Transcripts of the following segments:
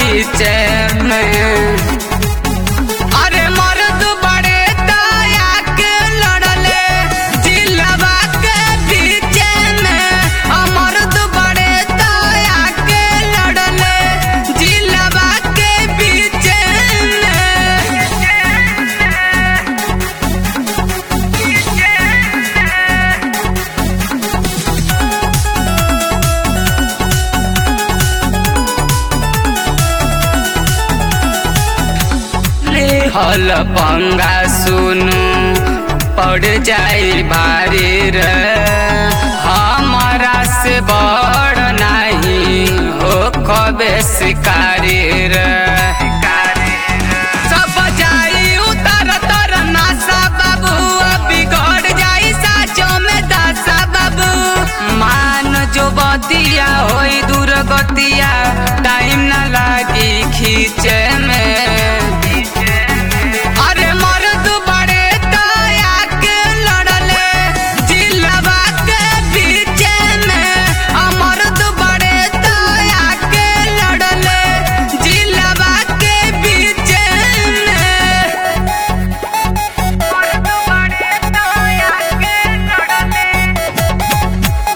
बीच में अरे मर्द बड़े दया के लड़ले जिलवा के बीच में अ मर्द बड़े दया के लड़ले जिलवा के बीच में हल पंगा सुनु पड़ जाई भारी रे हमारा से बड़ नहीं हो कबे शिकारी रे सब जाई उतर तर नासा बाबू बिगड़ जाई साचो में दासा बाबू मान जो बतिया होई दुर्गतिया टाइम ना लागी खींचे में अरे मर्द बड़े दया के लड़ले जिलवा के बीच में अ मर्द बड़े दया के लड़ले जिलवा के बीच में मर्द बड़े दया के लड़ले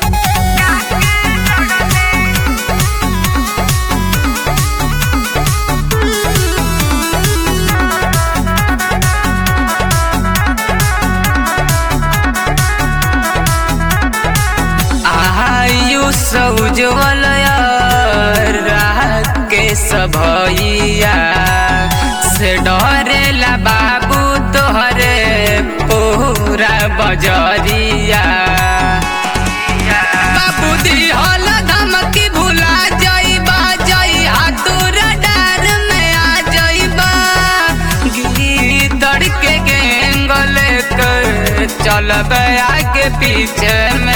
आयुष उज्जवल के सभैया से डरेला बाबू तोहरे पूरा बजरिया बाबू दिहल धमकी भुला जइबा जई हाथुर डार में आ जइबा गीदड़ के गेंगल कर चलब आगे पीछे में